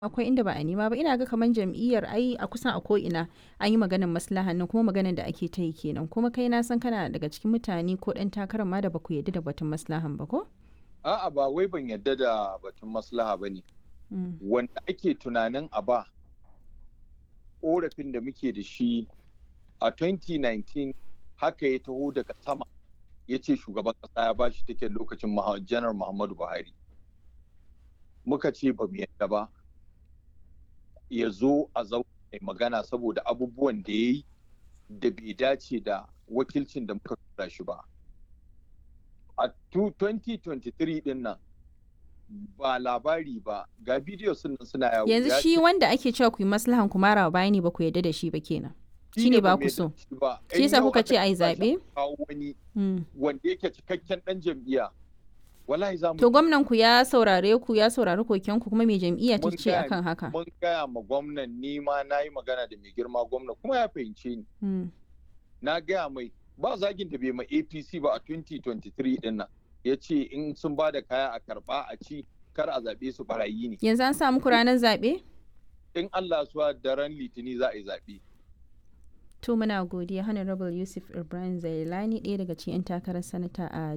akwai inda ba a nema ba ina ga kamar jam'iyyar ai a kusan a ko'ina an yi maganar maslahan nan kuma maganar da ake ta yi kenan kuma kai na san kana daga cikin mutane ko ɗan takarar ma da ba ku yarda da batun maslahan ba ko? A'a ba wai ban yarda da batun maslaha ba ne. Wanda ake tunanin a ba ƙorafin da muke da shi a 2019 haka ya taho daga sama ya ce shugaban ƙasa ya ba shi take lokacin janar Muhammadu Buhari. Muka ce ba mu yarda ba. ya zo a zaune magana saboda abubuwan da ya yi da bai dace da wakilcin da muka tura shi ba. A 2023 din nan ba labari ba ga bidiyo sun suna yawo. Yanzu shi wanda ake cewa ku yi maslahan ku mara bayani ba ku yarda da shi ba kenan. Shi ne ba ku so. Shi yasa kuka ce a yi zaɓe? wani wanda yake cikakken ɗan jam'iyya. wallahi za mu To gwamnan ku ya saurare ku ya saurari koken ku kuma mai jam'iyya ta ce akan haka. Mun gaya ma gwamnan ni ma na yi magana da mai girma gwamna kuma ya fahimce ni. Na gaya mai ba zagin da bai ma APC ba a 2023 din nan. Ya ce in sun ba da kaya a karba a ci kar a zaɓe su barayi ne. Yanzu an samu ranar zaɓe? In Allah suwa daren litini za a yi zaɓe. To muna godiya Honorable Yusuf Ibrahim Zailani ɗaya daga cikin 'yan takarar sanata a